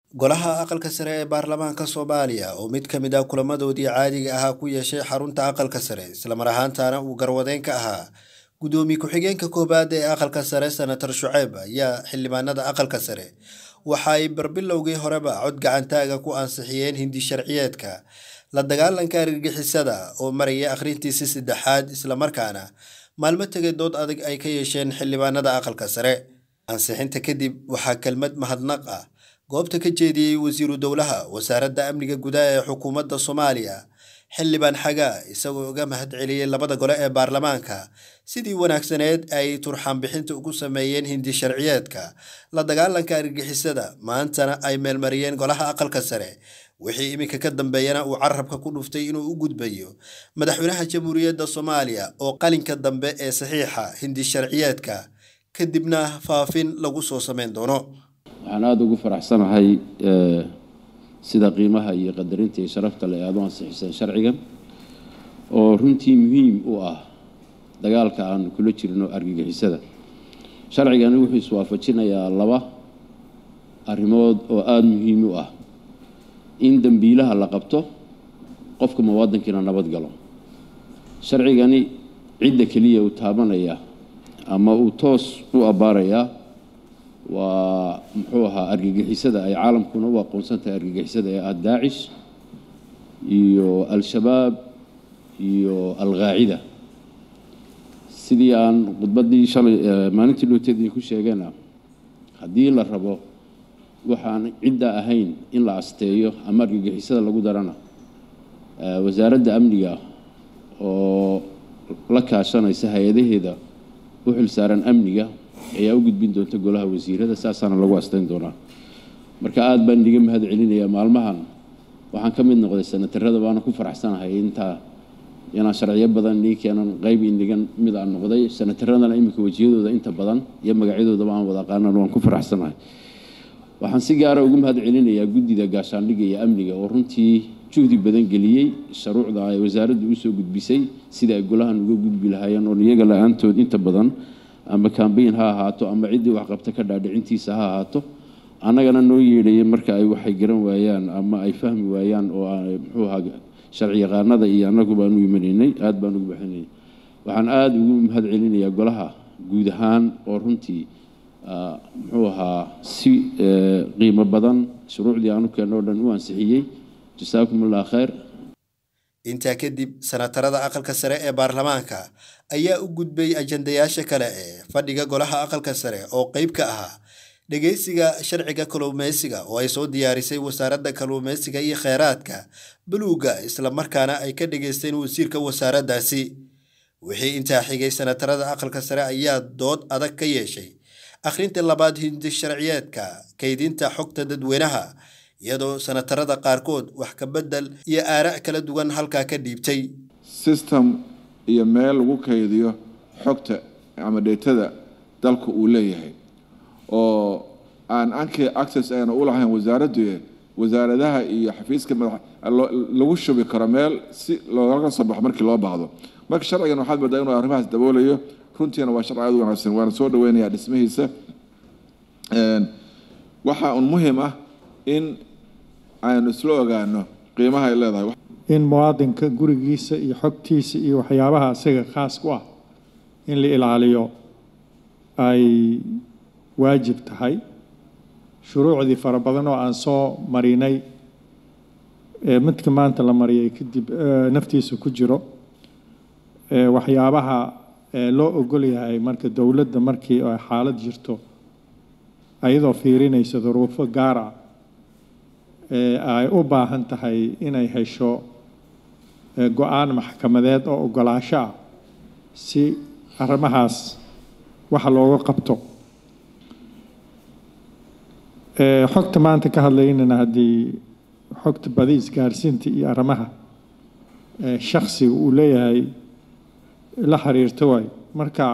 golaha aqalka sare ee baarlamaanka soomaaliya oo mid ka mid ah kulamadoodii caadiga ahaa ku yeeshay xarunta aqalka sare islamar ahaantaana uu garwadeen ka ahaa gudoomiye ku-xigeenka koowaad ee aqalka sare senator shuceyb ayaa xildhibaanada aqalka sare waxa ay barbilowgii horeba cod gacantaaga ku ansixiyeen hindi sharciyeedka la dagaalanka argagixisada oo maraya akhrintiisi saddexaad islamarkaana maalmo tegay dood adag ay ka yeesheen xildhibaanada aqalka sare ansixinta kadib waxaa kelmad mahadnaq ah goobta ka jeediyey wasiiru dowlaha wasaaradda amniga gudaha ee xukuumadda soomaaliya xildhibaan xagaa isagoo uga mahad celiyey labada gole ee baarlamaanka sidii wanaagsaneed ay turxaan bixinta ugu sameeyeen hindi sharciyeedka la dagaalanka argagixisada maantana ay meelmariyeen golaha aqalka sare wixii iminka ka dambeeyana uu carabka ku dhuftay inuu u gudbayo madaxweynaha jamhuuriyadda soomaaliya oo qalinka dambe ee saxiixa hindi sharciyeedka kadibna faafin lagu soo sameyn doono waxaan aada ugu faraxsanahay sida qiimaha iyo qadarinta iyo sharafta le aada u ansixiseen sharcigan oo runtii muhiim u ah dagaalka aan kula jirno argagixisada sharcigani wuxuu iswaafajinayaa laba arrimood oo aada muhiim u ah in dembiilaha la qabto qofka muwaadinkiina nabad galo sharcigani cidda keliya uu taabanaya ama uu toos u abbaarayaa waa muxuu ahaa argagixisada ay caalamkuna u aqoonsan tahay argagixisada ee ah daacish iyo al-shabaab iyo al-qaacida sidii aan khudbaddii shalay maalintii dhowteedii ku sheegeena haddii la rabo waxaan cidda ahayn in la asteeyo ama argagixisada lagu darana wasaaradda amniga oo la kaashanaysa hay-adaheeda u xilsaaran amniga ayaa u gudbin doonta golaha wasiirada saasaana lagu asteyn doonaa marka aada baan idiga mahad celinayaa maalmahan waxaan ka mid noqday sanatarada baana ku faraxsanahay intaa inaan sharciyo badan nii keenan qayb inigan mid aan noqday sanataradana iminka wejiyadooda inta badan iyo magacyadoodaba aan wada aqaanan waan ku faraxsanahay waxaan si gaara ugu mahad celinayaa guddida gaashaandhigga iyo amniga oo runtii juhdi badan geliyey shuruucda ay wasaaraddu usoo gudbisay sida ay golahan uga gudbi lahaayeen oo iyaga la-aantood inta badan ama kambayn ha ahaato ama ciddii waxqabta ka dhaadhicintiisa ha ahaato annagana noo yeedhaya marka ay waxay garan waayaan ama ay fahmi waayaan oo muxuu ahaa sharci yaqaanada iyo annagu baan u imanaynay aada baan ugu baxinayay waxaan aada ugu mahad celinayaa golaha guud ahaan oo runtii muxuu ahaa si qiimo badan shuruucdii aanu keenno o dhan u ansixiyey jasaakum allah khayr intaa kadib sanatarada aqalka sare ee baarlamaanka ayaa u gudbay ajandayaasha kale ee fadhiga golaha aqalka sare oo qeyb ka ahaa dhegeysiga sharciga kalluumeysiga oo ay soo diyaarisay wasaaradda kalluumeysiga iyo kheyraadka buluugga islamarkaana ay ka dhageysteen wasiirka wasaaraddaasi wixii intaa xigay sanatarada aqalka sare ayaa dood adag ka yeeshay akhrinta labaad hindi sharciyeedka kaydinta xogta dadweynaha iyadoo sanatarada qaarkood wax ka bedel iyo aara' kala duwan halkaa ka dhiibtay system iyo meel lagu kaydiyo xogta ama dheetada dalka uu leeyahay oo aan anki access ayna u lahayn wasaaraddu wasaaradaha iyo xafiiska madax lagu shubi karo meel si looga soo baxo markii loo baahdo marka sharcigan waxaad moodaa inuu arrimahaas daboolayo runtiina waa sharci aad u wanaagsan waana soo dhaweynayaa dhismihiisa waxaa un muhiim ah in aynu isla ogaano qiimaha ay leedahay in muwaadinka gurigiisa iyo xogtiisa iyo waxyaabaha isaga khaas ku ah in la ilaaliyo ay waajib tahay shuruucdii fara badan oo aan soo marinay midka maanta la mariyay kadib naftiisa ku jiro waxyaabaha loo ogol yahay marka dowladda markii ay xaalad jirto ayadoo fiirinaysa duruufo gaar ah ay u baahan tahay inay hesho go-aan maxkamadeed oo ogolaasho ah si arrimahaas waxa looga qabto xogta maanta ka hadlaynana haddii xogta badi isgaarsiinta iyo arrimaha shaksiga uu leeyahay la xiriirto waay marka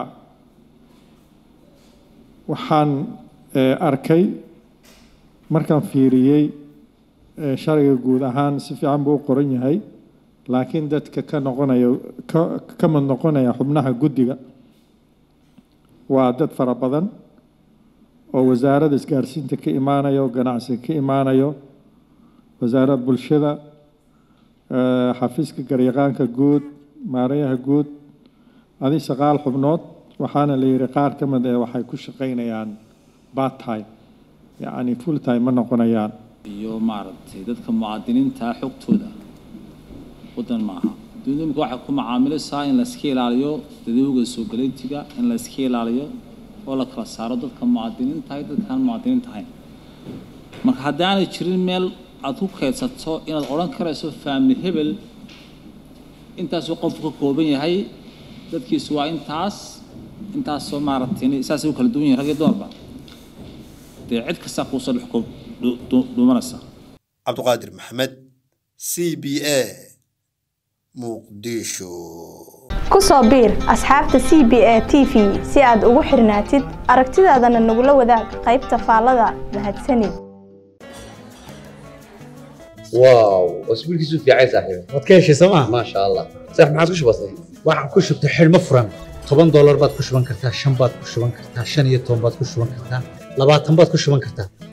waxaan arkay markaan fiiriyey sharciga guud ahaan si fiican buu u qoran yahay laakiin dadka ka noqonaya ka ka mid noqonaya xubnaha guddiga waa dad fara badan oo wasaaradda isgaarsiinta ka imaanayo ganacsiga ka imaanayo wasaaradda bulshada xafiiska garyaqaanka guud maarayaha guud adi saqaal xubnood waxaana la yidhi qaar ka mid ee waxay ku shaqaynayaan part time yacni full time ma noqonayaan iyo maaragtay dadka mucaadiniinta xogtooda waddan maaha dunidu imika waxay ku macaamilaysaa in la iska ilaaliyo dadowga soo galaytiga in la iska ilaaliyo oo la kala saaro dadka mucaadiniinta iyo dadkaan mucaadiniinta ahayn marka haddii aanay jirin meel aad ku kaydsato inaad odhan karayso family hebel intaasuu qofku ka kooban yahay dadkiisu waa intaas intaasoo maaragtay saasay u kala duwan yihin rag iyo dumarba dee cid kastaa kuusoo dhex koob dhuumanaysa cabduqaadir maxamed c b a muqdisho ku soo biir asxaabta c b a t v si aad ugu xirnaatid aragtidaadana nagula wadaag qaybta faallada mahadsanid واو اسبوع كيسو في عايز صاحبي waad ka heshay sooma ما شاء الله صح ما عادش بسيط waxaan ku shubtay xidhmo furan toban doolar baad ku shuban kartaa shan baad ku shuban kartaa shan iyo toban baad ku shuban kartaa labaatan baad ku shuban kartaa